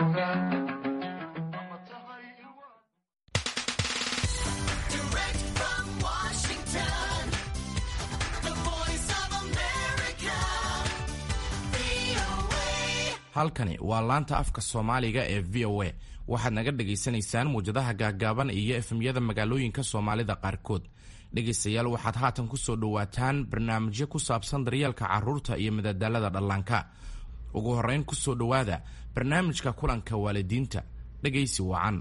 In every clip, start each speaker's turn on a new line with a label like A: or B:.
A: halkani waa laanta afka soomaaliga ee v o a waxaad naga dhagaysanaysaan muwjadaha gaaggaaban iyo efemyada magaalooyinka soomaalida qaarkood dhegaystayaal waxaad haatan ku soo dhowaataan barnaamijyo ku saabsan daryeelka carruurta iyo madadaalada dhallaanka ugu horrayn ku soo dhowaada barnaamijka kulanka waalidiinta dhegaysi wacan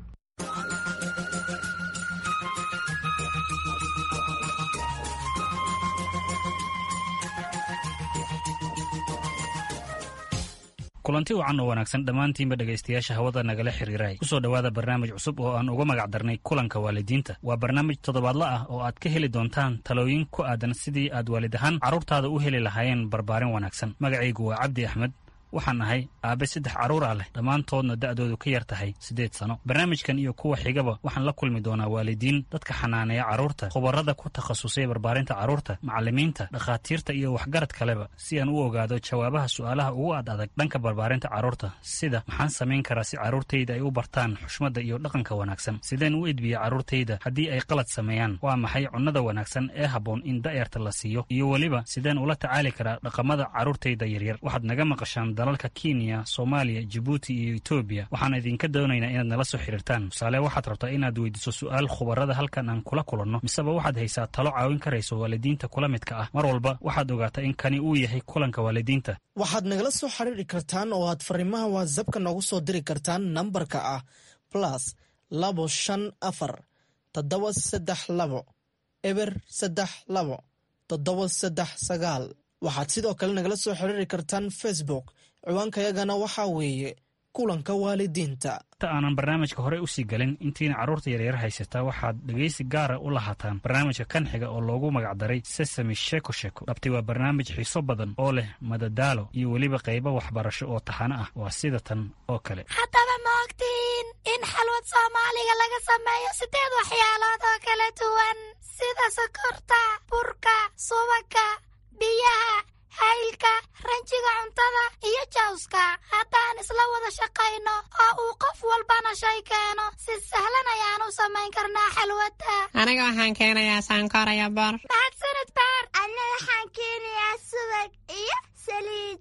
B: kulanti wacan oo wanaagsan dhammaantiinba dhegaystayaasha hawada nagala xiriiray kusoo dhowaada barnaamij cusub oo aan uga magac darnay kulanka waalidiinta waa barnaamij toddobaadla ah oo aad ka heli doontaan talooyin ku aadan sidii aad waalid ahaan carruurtaada u heli lahaayeen barbaarin wanaagsan magacaygu waa cabdi axmed waxaan ahay aabe saddex carruur ah leh dhammaantoodna da'doodu ka yar tahay siddeed sano barnaamijkan iyo kuwa xigaba waxaan la kulmi doonaa waalidiin dadka xanaaneeya carruurta khubarrada ku takhasusay barbaarinta carruurta macallimiinta dhakhaatiirta iyo waxgarad kaleba si aan u ogaado jawaabaha su'aalaha ugu ad adag dhanka barbaarinta carruurta sida maxaan samayn karaa si carruurtayda ay u bartaan xushmadda iyo dhaqanka wanaagsan sideen u edbiya carruurtayda haddii ay qalad sameeyaan waa maxay cunnada wanaagsan ee habboon in da'yarta la siiyo iyo weliba sideen ula tacaali karaa dhaqamada carruurtayda yaryar waxaad naga maqashaan dalalka kenya soomaaliya jibuuti iyo etoobiya waxaan idinka doonaynaa inaad nala soo xiriirtaan tusaale waxaad rabtaa inaad weydiiso su'aal khubarada halkan aan kula kulanno miseba waxaad haysaa talo caawin karayso waalidiinta kula midka ah mar walba waxaad ogaataa in kani uu yahay kulanka waalidiinta
C: waxaad nagala soo xiriiri kartaan oo aad fariimaha watsapka noogu soo diri kartaan nambarka ah plus labo shan afar toddoba saddex labo eber saddex labo toddoba saddex sagaal waxaad sidoo kale nagala soo xiriiri kartaan facebook ciwaankayagana waxaa weeye kulanka waalidiinta
B: inta aanan barnaamijka horey usii galin intiina carruurta yaryar haysataa waxaad dhegaysi gaara u lahaataan barnaamijka kan xiga oo loogu magacdaray sesami sheko sheko dhabtay waa barnaamij xiiso badan oo leh madadaalo iyo weliba qaybo waxbarasho oo taxano ah waa sida tan oo kale
D: haddaba ma ogtiin in xalwad soomaaliga laga sameeyo sideed waxyaalood oo kala duwan sida sokorta burka subaga biyaha haylka ranjiga cuntada iyo jawska haddaan isla wada shaqayno oo uu qof walbana shay keeno si sahlan ayaan u samayn karnaa xalwadda
E: aniga waxaan keenayaa saankoraya bor
D: mahadsanid baar anna waxaan keenayaa subag iyo saliid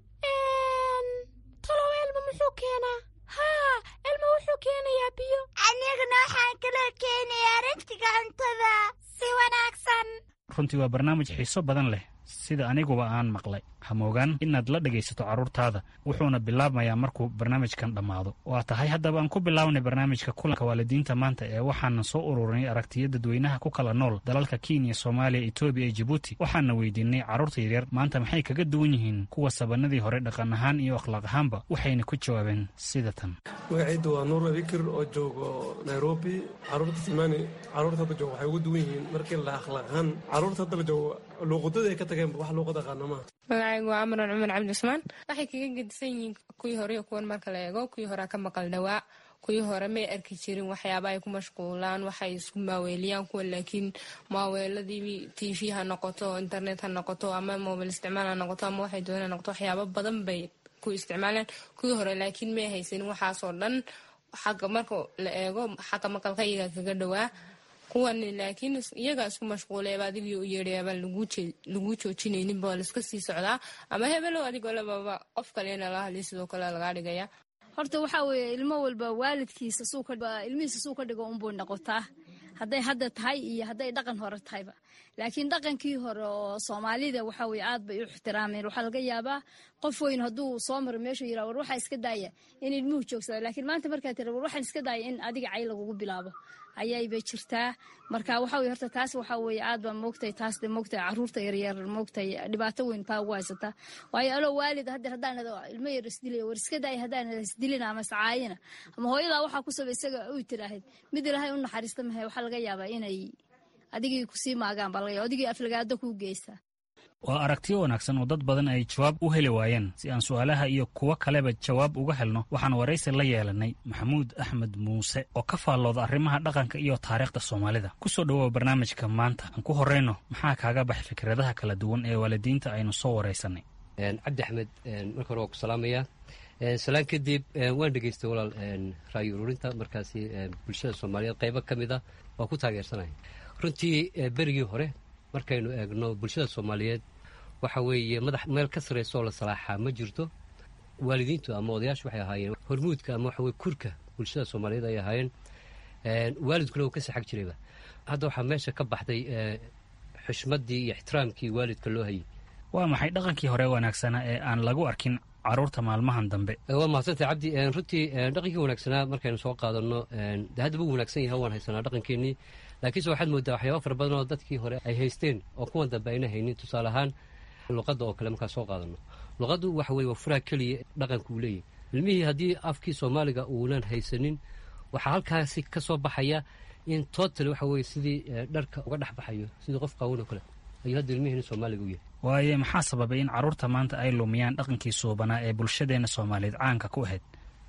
D: talow elma muxuu keenaa haa elma wuxuu keenayaa biyo aniguna waxaan kaloo keenayaa ranjiga cuntada si wanaagsan
B: runtii waa barnaamij xiiso badan leh sida aniguba aan maqlay hamoogaan inaad la dhegaysato carruurtaada wuxuuna bilaabmayaa markuu barnaamijkan dhammaado waa tahay haddaba aan ku bilaabnay barnaamijka kulanka waalidiinta maanta ee waxaanan soo ururinay aragtiya dadweynaha ku kala nool dalalka kenya soomaaliya etoobiya iyo jibuuti waxaana weydiinay carruurta yaryar maanta maxay kaga duwan yihiin kuwa sabanadii hore dhaqan ahaan iyo akhlaaq ahaanba waxayna ku jawaabeen sida tan
F: magaciidda waa nuur abikir oo joogo nairobi carruurta simaani carruurta hadda joogo waxay ugu duwan yihiin markii la akhlaaq ahaan carruurta hadda la joogo luuqadada ay ka tageen wax luuqad aqaana maaha
E: magacaygu waa amran cumar cabdi cusmaan waxay kaga gedisan yihiin kuwii hore iyo kuwan marka la eego kuwii horea ka maqal dhawaa kuwii hore may arki jirin waxyaaba ay ku mashquulaan waxay isku maaweeliyaan kuwa laakiin maaweeladii t v ha noqoto internet ha noqoto ama mobil isticmaal ha noqoto ama waxay doona noqoto waxyaaba badan bay ku isticmaalaan kuwii hore laakiin may haysanin waxaasoo dhan xagga marka la eego xagga maqalka iyaga kaga dhawaa kuwan laakiin iyagaa isku mashquuleeba adigii u yeedhayaabaan lagu joojinaynin ba laiska sii socdaa ama hebelow adigoo lababa qof kalena la hadlay sidoo kale lagaa dhigaya
G: horta waxaa weeye ilmo walba waalidkiisa ilmihiisa suu ka dhigo unbuu noqotaa hadday hadda tahay iyo hadday dhaqan hore tahayba laakiin dhaqankii hore oo soomaalida waxaa weye aad bay u ixtiraameen waxaa laga yaabaa qof weyn hadduu soo maro meeshuu yira war waxaa iska daaya in ilmuhu joogsada laakiin maanta markaa tira war waxaan iska daaya in adiga cay lagugu bilaabo ayayba jirtaa marka waxa weye horta taas waxaa weeye aad baa moogtay taas de moogtay caruurta yaryar moogtay dhibaato weyn taa ugu haysataa waayo aloo waalid haddeer haddaan ilmo yar isdilaya war iska daaya haddaan isdilina ama iscaayina ama hooyadaa waxaa ku saba isaga u tiraahid mid ilaahay u naxariista mahay waxaa laga yaabaa inay adigii kusii maagaan baa laga yaba adigii aflagaado kuu geysta
B: waa aragtiyo wanaagsan oo dad badan ay jawaab u heli waayeen si aan su'aalaha iyo kuwo kaleba jawaab uga helno waxaan waraysi la yeelanay maxamuud axmed muuse oo ka faallooda arrimaha dhaqanka iyo taariikhda soomaalida ku soo dhowow barnaamijka maanta aan ku horrayno maxaa kaaga bax fikradaha kala duwan ee waalidiinta aynu soo waraysanay
H: cabdi axmed marka hore waa ku salaamayaa salaan kadib waan dhegaystay walaal raayo ururinta markaasi bulshada soomaaliyeed qaybo ka mid ah waa ku taageersanaya runtii berigii hore markaynu eegno bulshada soomaaliyeed waxa weeye madax meel ka sarraysa oo la salaaxaa ma jirto waalidiintu ama odayaashu waxay ahaayeen hormuudka ama waxaweye kurka bulshada soomaaliyeed ay ahaayeen waalidkuna uu ka saxag jirayba hadda waxaa meesha ka baxday xushmaddii iyo ixtiraamkii waalidka loo hayay
B: waa maxay dhaqankii hore wanaagsanaa ee aan lagu arkin caruurta maalmahan dambe
H: waa mahadsantay cabdi runtii dhaqankii wanaagsanaa markaynu soo qaadanno de haddaba u wanaagsan yahay waan haysanaa dhaqankeenii laakiinse waxaad moodaa waxyaaba fara badan oo dadkii hore ay haysteen oo kuwan dambe ayna haynin tusaale ahaan luqadda oo kale markaa soo qaadanno luqaddu waxa weye waa furaha keliya dhaqanka uu leeyahy ilmihii haddii afkii soomaaliga uunan haysanin waxaa halkaasi ka soo baxaya in total waxa weye sidii dharka uga dhex baxayo sidii qof qaawan oo kale ayuu hadda ilmihiina soomaaliga u yahay
B: waaye maxaa sababay in carruurta maanta ay lumiyaan dhaqankii suubanaa ee bulshadeenna soomaaliyeed caanka ku ahayd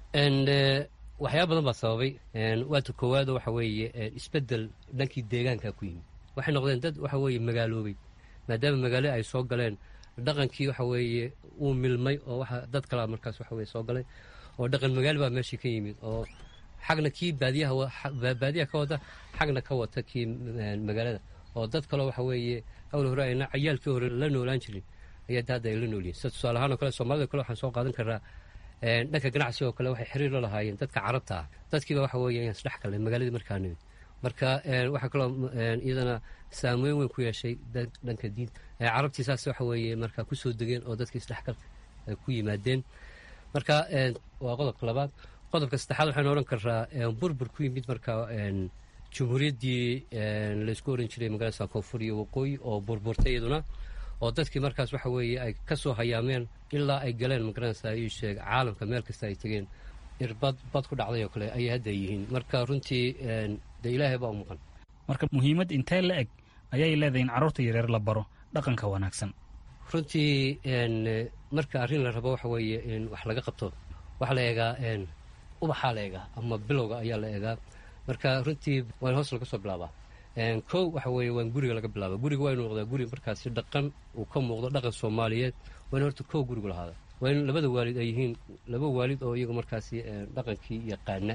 H: waxyaaba badan baa sababay waata koowaado waxa weeye isbeddel dhankii deegaanka ku yimid waxay noqdeen dad waxa weeye magaaloobay maadaama magaalo ay soo galeen dhaqankii waxa weeye uu milmay oo waxa dad kalea markaas waxa weye soo galay oo dhaqan magaalo baa meeshii ka yimid oo xagna kii baadiyaha baadiyaha ka wata xagna ka wata kii magaalada oo dad kaleo waxa weeye hawl hore ayna cayaalkii hore la noolaan jirin ayaa hadda ay la noolyihin sida tusaale ahaan oo kale soomaalida kale waxaan soo qaadan karnaa dhanka ganacsiga oo kale waxay xiriir la lahaayeen dadka carabta ah dadkiiba waxa weeye ayaan isdhex galnay magaaladii markaa nimid marka waxaa kaloo iyadana saameyn weyn ku yeeshay dhanka diinta carabtii saas waxa weeye markaa kusoo degeen oo dadka isdhexgalka ay ku yimaadeen marka waa qodobka labaad qodobka saddexaad waxaynu odhan karaa burbur ku yimid markaa jumhuuriyaddii laysku oran jiray magaalada koonfur iyo waqooyi oo burburtay iyaduna oo dadkii markaas waxa weeye ay ka soo hayaameen ilaa ay galeen magaranaysa ii sheeg caalamka meel kasta ay tegeen irbad bad ku dhacday oo kale ayay hadda yihiin marka runtii dee ilaahay baa u maqan
B: marka muhiimad intee la eg ayay leedahay in carruurta yareer la baro dhaqanka wanaagsan
H: runtii marka arrin la rabo waxa weeye in wax laga qabto waxaa la eegaa ubaxaa la eegaa ama bilowga ayaa la eegaa marka runtii waa in hoos laga soo bilaabaa kow waxa weeye waa in guriga laga bilaaba guriga waa inu noqdaa guri markaasi dhaqan uu ka muuqdo dhaqan soomaaliyeed waa in horta kow gurigu lahaada waa in labada waalid ay yihiin laba waalid oo iyagu markaasi dhaqankii yaqaana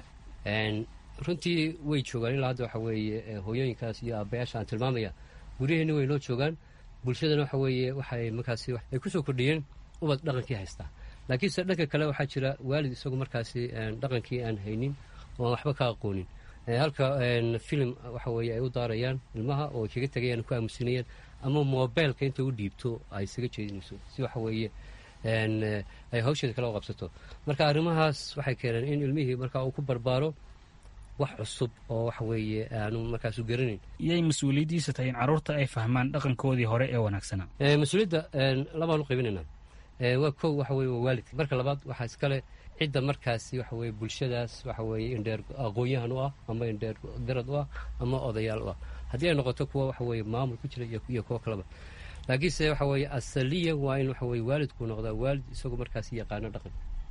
H: runtii way joogaan ilaa hadda waxa weeye hooyooyinkaas iyo aabbayaasha aan tilmaamaya guryaheenni way noo joogaan bulshadana waxa weeye waxay markaasi ay kusoo kordhiyeen ubad dhaqankii haystaa laakiinse dhanka kale waxaa jira waalid isagu markaasi dhaqankii aan haynin oo aan waxba ka aqoonin halka filim waxa weeye ay u daarayaan ilmaha oo ay kaga tegayaan ku aamusinayaan ama mobeelka inta u dhiibto ay isaga jeedinayso si waxa weeye ay hawsheeda kala qabsato marka arrimahaas waxay keeneen in ilmihii markaa uu ku barbaaro wax cusub oo waxa weeye aanu markaasu garanayn
B: iyay mas-uuliyaddiisa tahay in carruurta ay fahmaan dhaqankoodii hore ee wanaagsanaa
H: mas-uuliyadda labaan u qaybinaynaa waa kow waxa weye waa waalidka marka labaad waxaa iskale cidda markaasi waxa weye bulshadaas waxa weeye indheer aqoon-yahan u ah ama indheer garad u ah ama odayaal u ah haddii ay noqoto kuwa waxa weeye maamul ku jira iyo kuwo kaleba laakiinse waxa weeye asaliyan waa in waxa weye waalidku noqdaa waalid isagu markaasi yaqaano dhaqan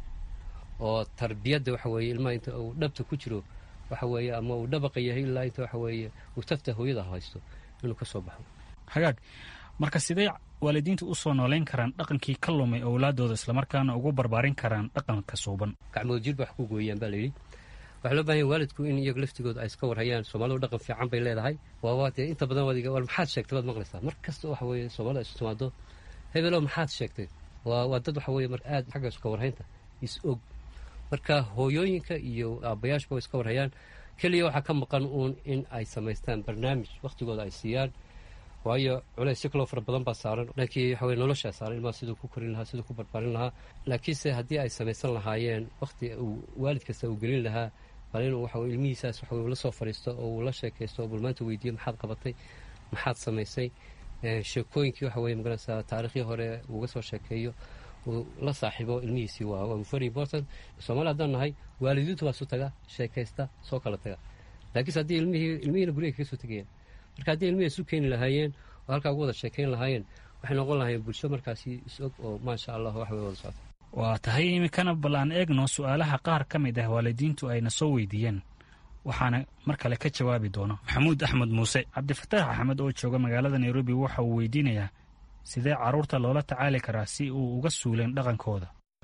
H: oo tarbiyadda waxa weeye ilmaha inta uu dhabta ku jiro waxa weeye ama uu dhabaqa yahay ilaa inta waxa weeye uu tafta hooyada haysto inuu ka soo baxo
B: hagaag marka sidee waalidiinta u soo noolayn karaan dhaqankii ka lumay owlaadooda islamarkaana ugu barbaarin karaan dhaqanka suuban
H: gacmood jirba wax ku gooyaan baa layidhi waxaa loo bahan yahay waalidku in iyagu laftigooda ay iska warhayaan soomaalidu dhaqan fiican bay leedahay waawaa dee inta badan waadiga war maxaad sheegtay baad maqlaysaa mar kasta waxa weeye soomaalida isu timaado hebelow maxaad sheegtay waa waa dad waxa weeye mar aad xagga iska warhaynta is og marka hooyooyinka iyo aabbayaashba way iska warhayaan keliya waxaa ka maqan uun in ay samaystaan barnaamij wakhtigooda ay siiyaan waayo culays si kaloo fara badan baa saaran dhankii waxa weye noloshaa saaran ilmaha siduu ku korin lahaa siduu ku barbaarin lahaa laakiinse haddii ay samaysan lahaayeen wakhti uu waalid kasta uu gelin lahaa bal inuu waxa weye ilmihiisaas waxa weye la soo fadhiisto oo uu la sheekaysto oo bulmaanta weydiiyo maxaad qabatay maxaad samaysay sheekooyinkii waxa weye magaranaysaa taariikhdii hore uuga soo sheekeeyo uu la saaxiibo ilmihiisii waa waa very important soomaali haddaan nahay waalidiintu baa isu taga sheekaysta soo kala taga laakiinse haddii ilmihii ilmihiina guriga kaga soo tegayaan marka haddii ilmihii isu keeni lahaayeen oo halkaa ugu wada sheekayn lahaayeen waxay noqon lahaayeen bulsho markaasi is-og oo maasha allah wax way wada socota
B: waa tahay iminkana bal aan eegno su-aalaha qaar ka mid ah waalidiintu ayna soo weydiiyeen waxaana mar kale ka jawaabi doono maxamuud axmed muuse cabdifataax axmed oo jooga magaalada nairobi waxa uu weydiinayaa sidee carruurta loola tacaali karaa si uu uga suuleen dhaqankooda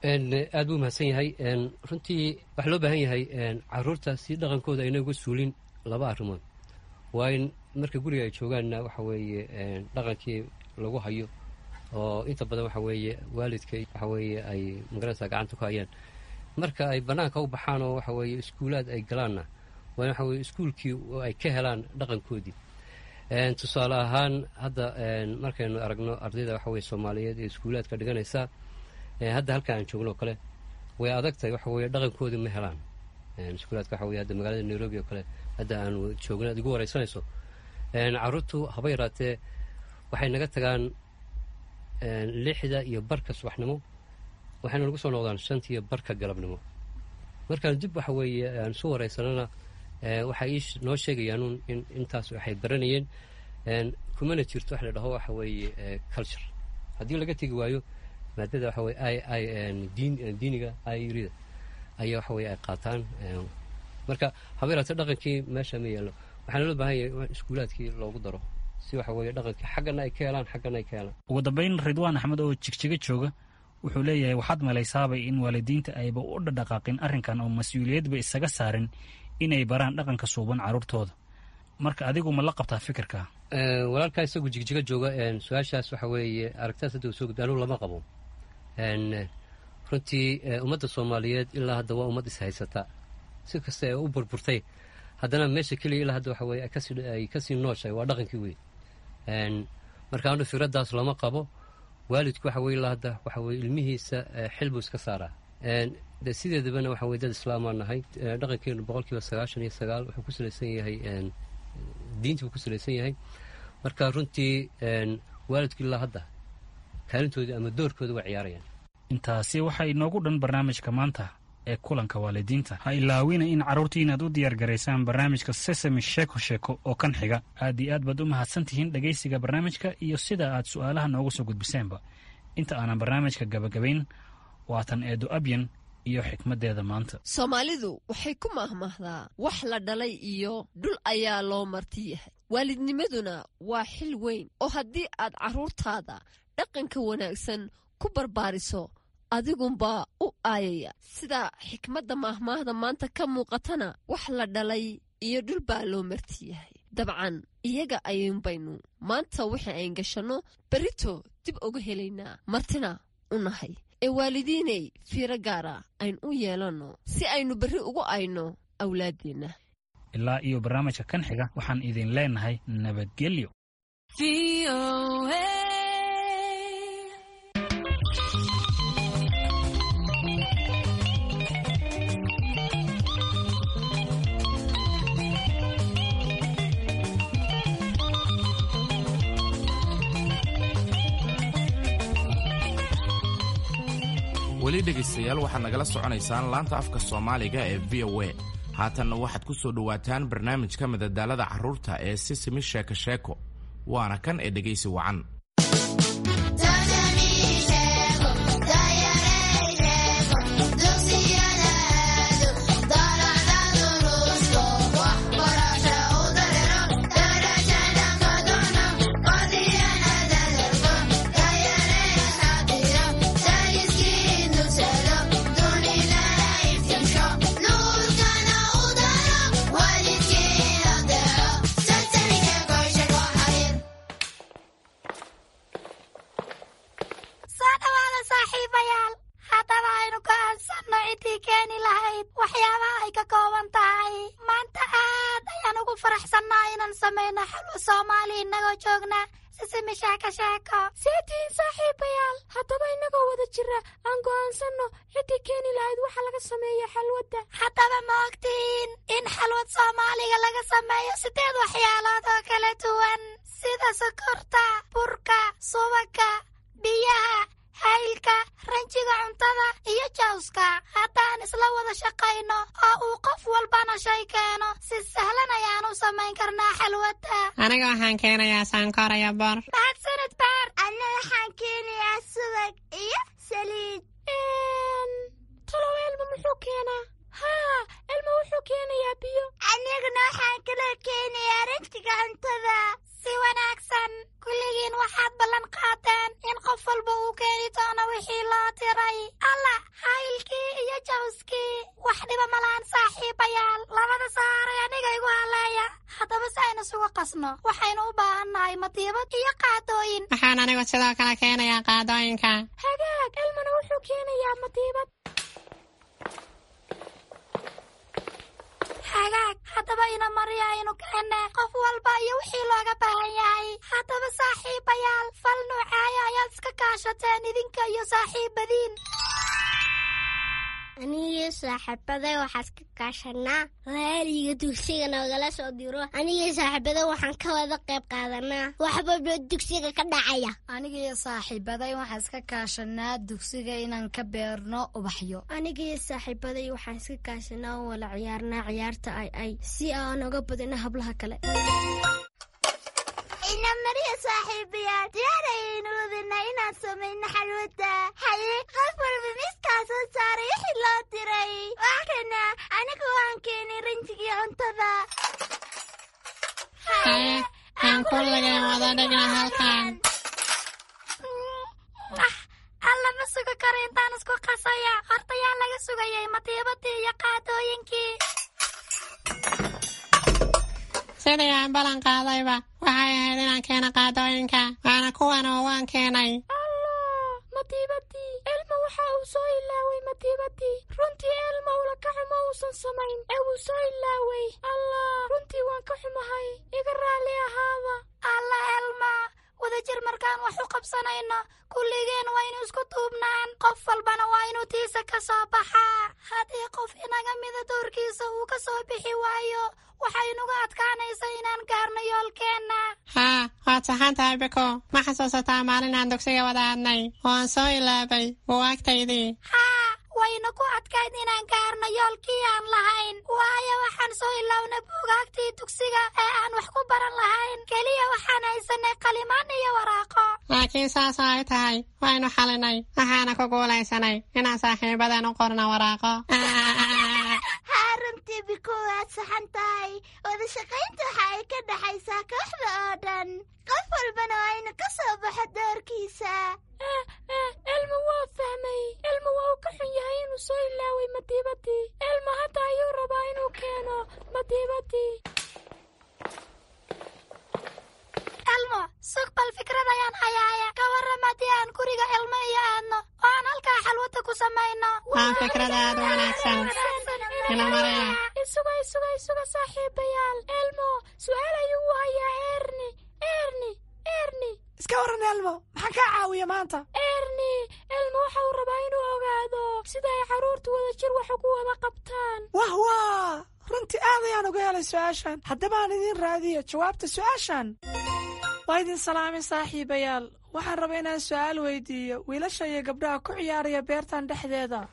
H: aad buu mahadsan yahay runtii waxaa loo baahan yahay caruurta si dhaqankooda ayna uga suulin laba arrimood waa in marka guriga ay joogaanna waxa weeye dhaqankii lagu hayo oo inta badan waxa weeye waalidka waxa weeye ay magaranaysaa gacanta ku hayaan marka ay bannaanka u baxaan oo waxa weeye iskuulaad ay galaanna waa in waxa weye iskuulkii ay ka helaan dhaqankoodii tusaale ahaan hadda markaynu aragno ardayda waxa weye soomaaliyeed ee iskuulaadka dhiganaysa hadda halkan aan joogno oo kale way adag tahay waxa weye dhaqankoodii ma helaan iskuulaadka waxa weye hadda magaalada nairobi oo kale hadda aanu joogno ad igu wareysanayso carruurtu haba yaraatee waxay naga tagaan lixda iyo barka subaxnimo waxayna nagu soo noqdaan shanta iyo barka galabnimo markaan dib waxa weeye aan isu wareysanana waxay ii noo sheegayaan in intaas waxay baranayeen kumana jirto wax la dhaho waxa weeye culture haddii laga tegi waayo maadada waxa weye i i diin diiniga irida ayaa waxa weye ay qaataan marka haba yaraatee dhaqankii meesha ma yeelo waxaana loo baahan yahay in iskuulaadkii loogu daro si waxa weeye dhaqankii xaggana ay ka helaan xaggana ay ka helaan
B: ugu dambayn ridwaan axmed oo jigjiga jooga wuxuu leeyahay waxaad malaysaabay in waalidiinta ayba u dhadhaqaaqin arrinkan oo mas-uuliyadba isaga saarin inay baraan dhaqanka suuban carruurtooda marka adigu ma la qabtaa fikirka
H: walaalkaa isagu jigjiga jooga su-aashaas waxa weeye aragtaas hadda uu soo gudbi anugu lama qabo runtii ummadda soomaaliyeed ilaa hadda waa ummad ishaysata si kasta ee u burburtay haddana meesha keliya ilaa hadda waxa weye ay kasii nooshahay waa dhaqankii wey marka anu fikraddaas lama qabo waalidku waxa weye ilaa hadda waxa weye ilmihiisa xil buu iska saaraa de sideedabana waxa weye dad islaamaa nahay dhaqankeenu boqol kiiba sagaashan iyo sagaal wuxuu ku salaysan yahay diintii buu ku salaysan yahay marka runtii waalidku ilaa hadda kaalintoodii ama doorkooda waa ciyaarayaan
B: intaasi waxaa inoogu dhan barnaamijka maanta ee kulanka waalidiinta ha ilaawina in carruurtii inaad u diyaar garaysaan barnaamijka sesami sheeko sheeko oo kan xiga aad iyo aad baad u mahadsan tihiin dhegaysiga barnaamijka iyo sida aad su'aalaha noogu soo gudbiseenba inta aanan barnaamijka gabagabayn waatan eedo abyan iyo xikmaddeeda maanta
I: soomaalidu waxay ku mahmahdaa wax la dhalay iyo dhul ayaa loo marti yahay waalidnimaduna waa xil weyn oo haddii aad carruurtaada dhaqanka wanaagsan ku barbaariso adigunbaa u aayaya sida xikmadda maahmaahda maanta ka muuqatana wax la dhalay iyo dhul baa loo marti yahay dabcan iyaga ayuunbaynu maanta wixii ayn gashanno berrito dib uga helaynaa martina u nahay ee waalidiinay fiiro gaara ayn u yeelanno si aynu berri ugu ayno awlaaddeenna
B: ilaa iyo barnaamijka kan xiga waxaan idin leenahay nabadgelyo
A: weli dhegaystayaal waxaad nagala soconaysaan laanta afka soomaaliga ee v o a haatanna waxaad ku soo dhowaataan barnaamijka madadaalada carruurta ee sisimi sheeko sheeko waana kan ee dhegaysi wacan
D: soo dhawaada saaxiibayaal haddaba aynu go'aansanno ciddii keeni lahayd waxyaabaha ay ka kooban tahay maanta aad ayaan ugu faraxsannaa inaan samayno xalwo soomaali innagoo joogna sisimi sheeko sheeko seetihiin saaxiibayaal haddaba innagoo wada jira aan go'aansanno ciddii keeni lahayd waxa laga sameeyo xalwadda haddaba ma ogtihiin in xalwad soomaaliga laga sameeyo sideed waxyaalood oo kala duwan sida sokorta burka subagga biyaha haylka ranjiga cuntada iyo jawska haddaan isla wada shaqayno oo uu qof walbana shay keeno si sahlan ayaan u samayn karnaa xalwadda
J: aniga waxaan keenayaa sankor iyo bor
D: mahadsanid baar anna waxaan keenayaa subag iyo saliid talow elma muxuu keenaa haa elma wuxuu keenayaa biyo aniguna waxaan kaloo keenayaa ranjiga cuntada si wanaagsan kulligiin waxaad ballan qaateen in qof walba uu keeni doono wixii loo diray alla haylkii iyo jawskii wax dhiba malaan saaxiibayaal labada saaray aniga igu haleeya haddaba si aynu isugu qasno waxaynu u baahannahay madiibad iyo qaadooyin
J: waxaan anigu sidoo kale keenayaa qaadooyinka
D: hagaag elmana wuxuu keenayaa madiibad hagaag haddaba ina mariya aynu keenne qof walba iyo wixii looga baahan yahay haddaba saaxiibayaal fal nuucaaya ayaad iska kaashateen idinka iyo saaxiibadiin
K: anigii saaxiibaday waxaan iska kaashanaa laaliga dugsiga noogala soo diro anigii saaxiibaday waxaan ka wada qayb qaadanaa waxbaba dugsiga ka dhacaya
L: anigii saaxiibaday waxaan iska kaashanaa dugsiga inaan ka beerno ubaxyo
K: anigii saaxiibaday waxaan iska kaashanaa oo wala ciyaarnaa ciyaarta ay ay si aan oga badino hablaha kale
D: ina mariya saaxiibayaal diyaarayaynu wadinaa inaan samayno xalwada haye qof walba miiskaa soo saaray wixii loo diray waxkana anigu waan keenay ranjigii cuntada
J: haye aan kulligeen wada dhigna halkan
D: alla ma sugi karo intaan isku qasaya horta yaa laga sugayay madiibadii iyo qaadooyinkii
J: sidii aan ballan qaadayba waxay ahayd inaan keeno qaadooyinka waana kuwan oo waan keenay
D: madiibadii elma waxa uu soo ilaaway madiibadii runtii elma ula ka xumo uusan samayn ee wuu soo ilaaway allah runtii waan ka xumahay iga raalli ahaada alla elma wadajir markaan wax u qabsanayno kulligeen waynu isku duubnaan qof walbana waa inuu tiisa ka soo baxaa haddii qof inaga mida doorkiisa uu ka soo bixi waayo waxaynuga adkaanaysaa inaan gaarno yoolkeenna
J: haa waad saxan tahay biko ma xasuusataa maalin aan dugsiga wada hadnay oo aan soo ilaabay buwaagtaydii
D: haa wayna ku adkayd inaan gaarno yoolkii aan lahayn waayo waxaan soo ilawnay buugaagtii dugsiga ee aan wax ku baran lahayn keliya waxaan haysanay qalimaan iyo waraaqo
J: laakiin saasoo ay tahay waynu xalinay waxaana ku guulaysanay inaan saaxiibadan u qorno waraaqo
D: haa runtii biko waad saxan tahay wada shaqaynta waxa ay ka dhaxaysaa kooxda oo dhan qof walbana waa inu ka soo baxo doorkiisa elma waa fahmay elma waa uu ka xun yahay inuu soo ilaaway madiibadii elma hadda ayuu rabaa inuu keeno madiibadii elmo sug bal fikrad ayaan hayaaya ka warram haddii aan guriga elmo iyo aadno oo aan halkaa xalwada ku samayno
J: waa fikrad aad u wanaagsan ina maraya
D: isuga isuga isuga saaxiibayaal elmo su-aal ayuu u hayaa erni erni erni
M: iska waran elmo maxaa kaa caawiya maanta
D: erni elmo waxa uu rabaa inuu ogaado sida ay carruurtu wada jir wax ugu wada qabtaan
M: wah waa runtii aad ayaan uga helay su-aashan haddaba aan idiin raadiyo jawaabta su-aashan waa idin salaamay saaxiibayaal waxaan rabaa inaan su-aal weydiiyo wiilasha iyo gabdhaha ku ciyaaraya beertan dhexdeeda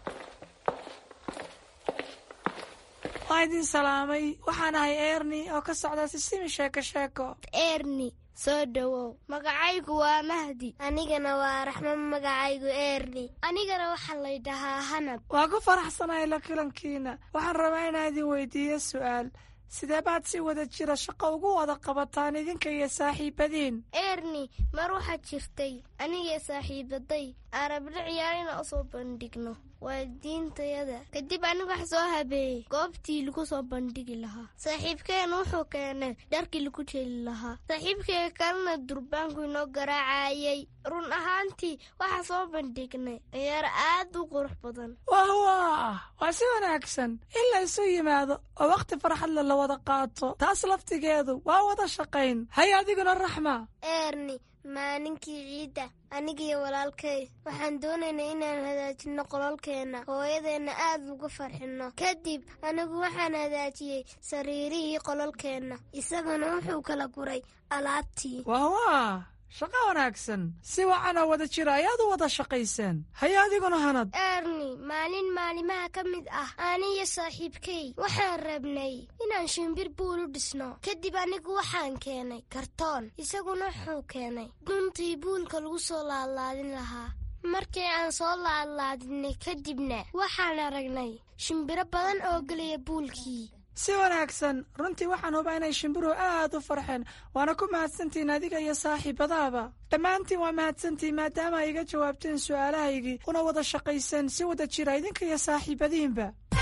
M: waa idin salaamay waxaan ahay erni oo ka socda sisimi sheeko sheeko
K: erni soo dhowow magacaygu waa mahdi anigana waa raxmo magacaygu erni anigana waxaa laydhahaa hanab
M: waa ku faraxsanahay la kulankiina waxaan rabaa inaan idin weydiiyo su'aal sidee baad si wada jira shaqo ugu wada qabataan idinka iyo saaxiibadiin
K: erni mar waxaad jirtay aniga saaxiibaday aan rabno ciyaar inaan usoo bandhigno waalidiintayada kadib aniga wax soo habeeyey goobtii lagu soo bandhigi lahaa saaxiibkeena wuxuu keenay dharkii lagu jeli lahaa saaxiibkeega kalena durbaanku inoo garaacayay run ahaantii waxaa soo bandhignay ciyaar aad u qurux badan
M: wah wah waa si wanaagsan in la isu yimaado oo wakhti farxadle la wada qaato taas laftigeedu waa wada shaqayn hay adiguna raxma
K: erni maalinkii ciidda anigiyo walaalkay waxaan doonaynaa inaan hagaajinno qolalkeenna hooyadeenna aad uga farxinno kadib anigu waxaan hagaajiyey sariirihii qolalkeenna isaguna wuxuu kala guray alaabtii
M: wah wah shaqo wanaagsan si wacan oo wada jira ayaad u wada shaqayseen hay adiguna hanad
K: erni maalin maalimaha ka mid ah aniyo saaxiibkay waxaan rabnay inaan shimbir buul u dhisno kadib anigu waxaan keenay kartoon isaguna wuxuu keenay guntii buulka lagu soo laadlaadin lahaa markii aan soo laadlaadinay kadibna waxaan aragnay shimbiro badan oo gelaya buulkii
M: si wanaagsan runtii waxaan hubaa inay shimbiruhu aad u farxeen waana ku mahadsantihiin adiga iyo saaxiibadaaba dhammaantiin waa mahadsantihiin maadaama ay iga jawaabteen su'aalahaygii una wada shaqayseen si wada jira idinka iyo saaxiibadiinba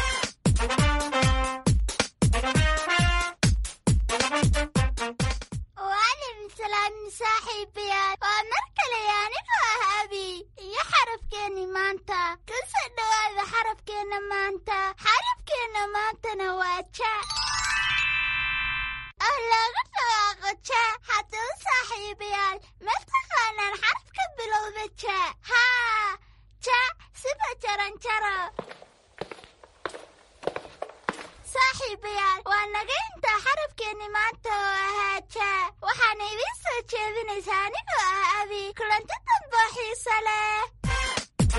D: waalim salaamin saaxiibayaal waa mar kale anigoo ah abi iyo xarafkeenni maanta ka soo dhowaada xarafkeenna maanta xarafkeenna maantana waa ja ah looga dhawaaqo ja haddaba saaxiibayaal ma taqaanaan xaraf ka bilowda ja haa ja siba jaranjaro saaxiibayaal waa naga intaa xarafkeenni maanta oo ahaa ja waxaana idiin soo jeedinaysaa anigoo ah abi kulanti damboo xiiso leh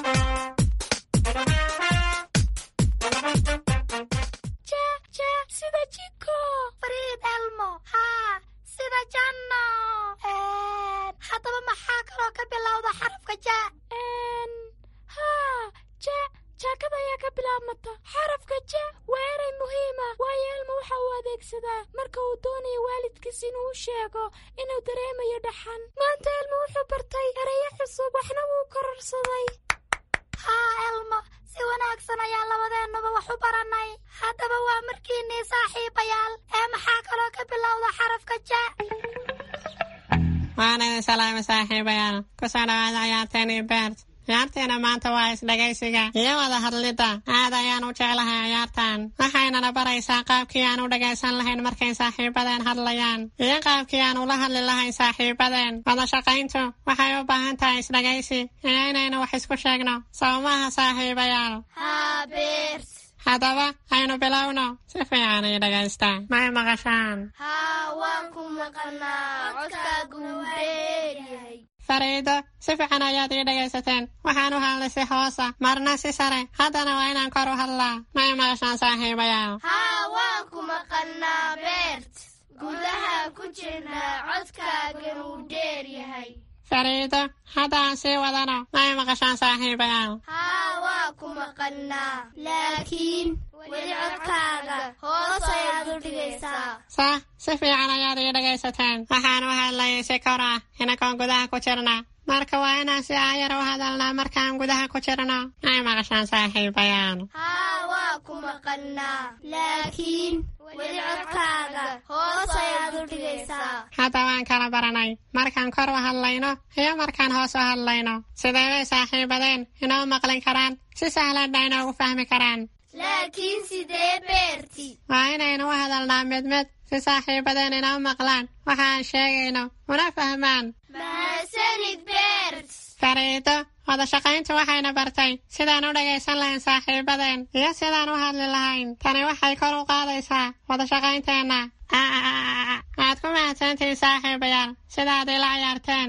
D: ja ja sida jiko fariid elmo haa sida janno haddaba maxaa kaloo ka bilowda xarafka ja haa ja jaakada ayaa ka bilaabmata xarafka ja waa eray muhiima waayo elmo waxa uu adeegsadaa marka uu doonayo waalidkiis inuu u sheego inuu dareemayo dhaxan maanta elmo wuxuu bartay erayo cusub waxna wuu kororsaday haa elmo si wanaagsan ayaa labadeennuba wax u barannay haddaba waa markiinnii saaxiibayaal ee maxaa kaloo ka bilowda xarafka ja
J: waan idin salaamay saaxiibayaal ku soo dhawaada ciyaarteenii beert ciyaarteena maanta waa isdhegaysiga iyo wada hadlidda aad ayaan u jeclahay ciyaartan waxaynana baraysaa qaabkii aan u dhagaysan lahayn markay saaxiibadeen hadlayaan iyo qaabkii aan ula hadli lahayn saaxiibadeen wada shaqayntu waxay u baahan tahay isdhegaysi iyo inaynu wax isku sheegno sawmaha saaxiibayaal
D: haa beert
J: haddaba aynu bilowno si fiican ii dhagaysta may maqashaan
D: haa waan ku maqannaa codkaagu wuu dheeryahay
J: fariido si fiican ayaad ii dhagaysateen waxaan u hadlay si hoosa marna si sare haddana waa inaan kor u hadlaa may maqashaan saaxiibayaal
D: haa waan ku maqannaa beert gudaha ku jirnaa codkaagan wuu dheer yahay
J: fariido hadda aan sii wadano may maqashaan saaxiibayaal
D: haa waa ku maqannaa laakiin weli codkaaga hoos ayaad u dhigaysaa
J: sah si fiican ayaad ii dhagaysateen waxaan u hadlayay si kor ah inagoon gudaha ku jirna marka waa inaan si aayar u hadalnaa markaan gudaha ku jirno may maqashaan saaxiibayaal
D: haa waa ku maqannaa laakiin weli codkaaga hoos ayaad u dhigaysaa
J: hadda waan kala baranay markaan kor u hadlayno iyo markaan hoos u hadlayno sidee bay saaxiibadeen inoo maqlin karaan si sahlanna inoogu fahmi karaan
D: laakiin sidee beerti
J: waa inaynu u hadalnaa mid mid si saaxiibadeen inoo maqlaan waxa aan sheegayno una fahmaan
D: mahadsanid beert
J: fariido wada shaqayntu waxayna bartay sidaan u dhagaysan lahayn saaxiibadeen iyo sidaan u hadli lahayn tani waxay kor u qaadaysaa wada shaqaynteenna waad ku mahadsantihiin saaxiibayaal sidaad ila ciyaarteen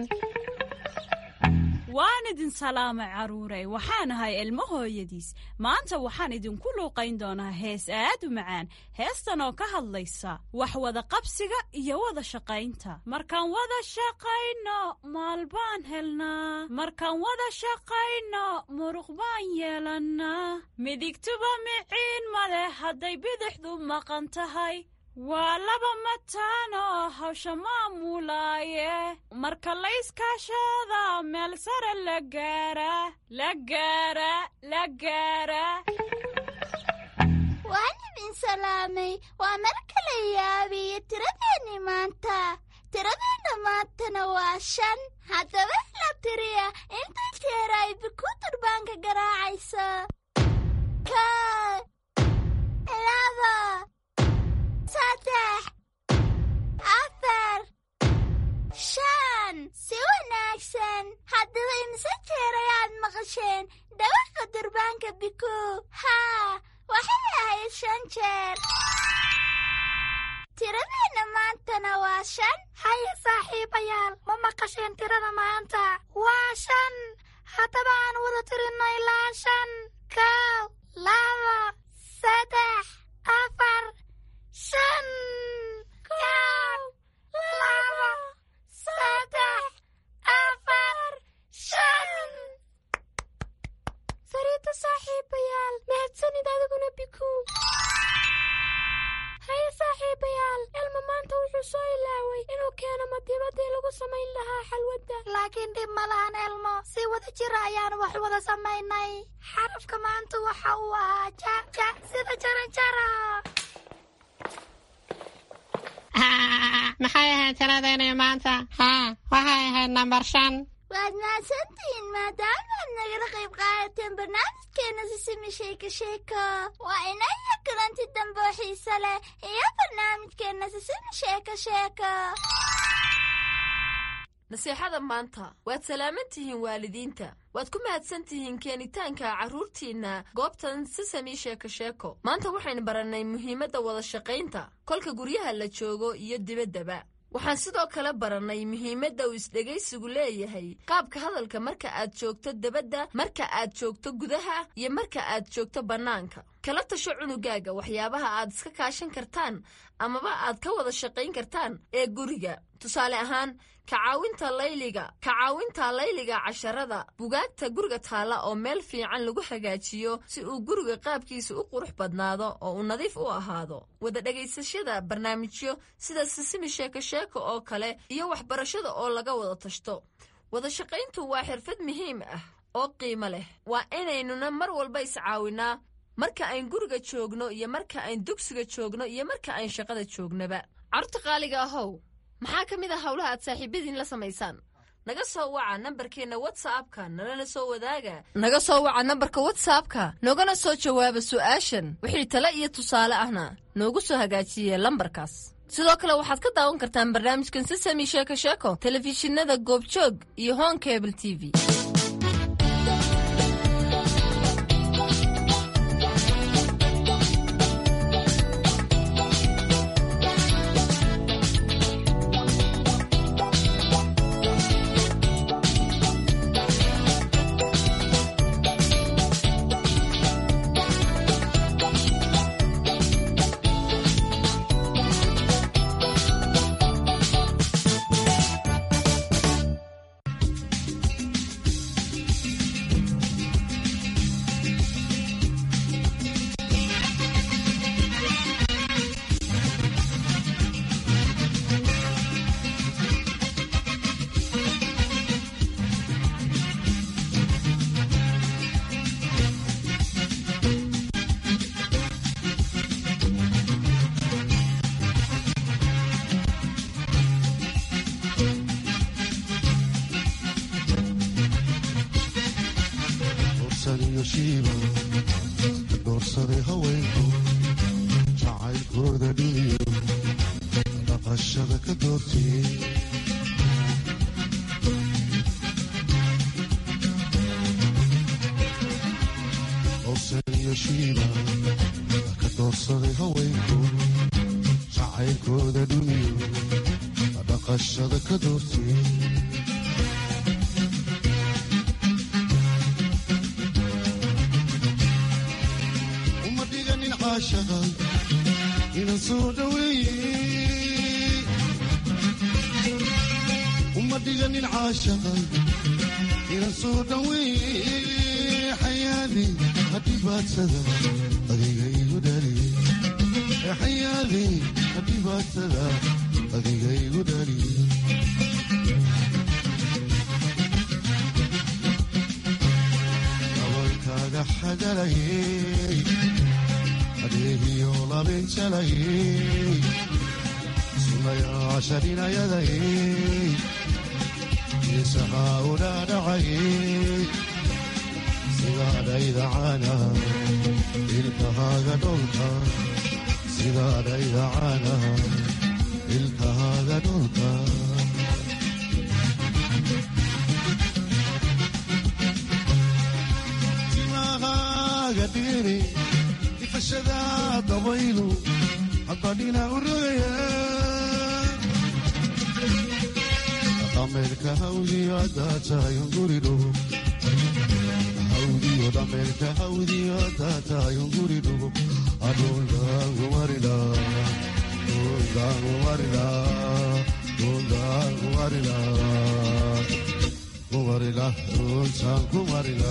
N: waan idin salaamay carruurey waxaan ahay ilmo hooyadiis maanta waxaan idinku luuqayn doonaa hees aad u macaan heestan oo ka hadlaysa wax wada qabsiga iyo wada shaqaynta markaan wada shaqayno maal baan helnaa markaan wada shaqayno muruq baan yeelannaa midigtuba miciin male hadday bidixdu maqan tahay waa laba mataanoo hawsha maamulaaye marka layskaashada meel sare la gaara la gaara la gaara
D: waan idin salaamay waa mar kale yaabiyo tiradeenni maanta tiradeenna maantana waa shan haddaba la tiriya inta jeer ay biku durbaanka garaacayso ka laba saddex afar shan si wanaagsan haddaba imse jeer ayaad maqasheen dhawaqa durbaanka biku haa waxay ahayd shan jeer tiradeenna maantana waa shan
O: haya saaxiibayaal ma maqasheen tirada maanta waa shan haddaba aan wada tirinno ilaa shan kow laba saddex afar shan kow laba saddex afar shan
D: fariida saaxiibayaal mahadsanid adiguna biku
O: haddii lagu samayn lahaa xalwadda
D: laakiin dhib ma lahan elmo si wada jira ayaanu wax wada samaynay xarafka maanta waxa uu ahaa ja ja sida jaranjara
J: maxay ahayd tiradeenii maanta haa waxay ahayd nambar shan
O: waad mahadsantihiin maadaamaad nagala qayb qaadateen barnaamijkeena sisimi sheeko sheeko waa inaya kulanti dambe oo xiise leh iyo barnaamijkeena sisimi sheeko sheeko
I: naseexada maanta waad salaaman tihiin waalidiinta waad ku mahadsan tihiin keenitaanka carruurtiinna goobtan sisami sheeko sheeko maanta waxaynu barannay muhiimadda wada shaqaynta kolka guryaha la joogo iyo dibaddaba waxaan sidoo kale barannay muhiimadda uu isdhegaysigu leeyahay qaabka hadalka marka aad joogto debadda marka aad joogto gudaha iyo marka aad joogto bannaanka kala tasho cunugaaga waxyaabaha aad iska kaashan kartaan amaba aad ka wada shaqayn kartaan ee guriga tusaale ahaan kacaawinta layliga kacaawinta layliga casharada bugaagta guriga taalla oo meel fiican lagu hagaajiyo si uu guriga qaabkiisa u qurux badnaado oo uu nadiif u ahaado wada dhegaysashada barnaamijyo sida sisimi sheeko sheeko oo kale iyo waxbarashada oo laga wada tashto wada shaqayntu waa xirfad muhiim ah oo qiimo leh waa inaynuna mar walba iscaawinaa marka ayn guriga joogno iyo marka ayn dugsiga joogno iyo marka ayn shaqada joognaba carruurta qaaliga ahow maxaa ka mid ah howlaha aad saaxiibadiin la samaysaan naga soo waca nambarkeenna watsapka nalana soo wadaaga naga soo waca nambarka watsapka noogana soo jawaaba su'aashan wixii tale iyo tusaale ahna noogu soo hagaajiye lambarkaas sidoo kale waxaad ka daawan kartaan barnaamijkan sisami sheeko sheeko telefishinada goobjoog iyo hon cable t v
P: doorsaday haweenku jacaylkooda dhumiyo dhaqashada ka doortiyey owsan iyo shiiba ka doorsaday haweenku jacaylkooda dhumiyo dhaqashada ka doortiyey inan soo dhaweeye uma dhiganin caashaqa inan soo dhaweeye xayaadi hadhibaadsada adiga igu dhaliye xayaadi hadhibaadsada adiga igu dhaliye abankaaga xagalayey adeegiyo labinjalayey sunayaasha dhinayadayey isahaa udhaadhacayey sidaadhaydacana ilkahaaga dholka sidaadhaydacana ilkahaaga dholka timahaaga dhiri ifashada dabaylu haddadhina u rogaya dhameerka hawdiyo haddaa tahayun guridhugo hawdiyo dhameerka hawdiyo haddaa tahayun guridhugo adhuldaangumarila dhuldaangumarila dhuldaangumarila kumarila dhultaan kumarila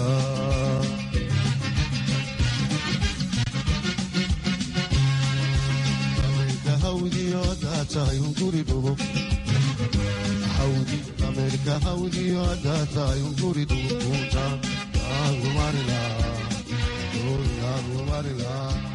P: hawdi ameerika hawdiyo haddaa tahay unguri dhugunta yaagumarila yaagumarila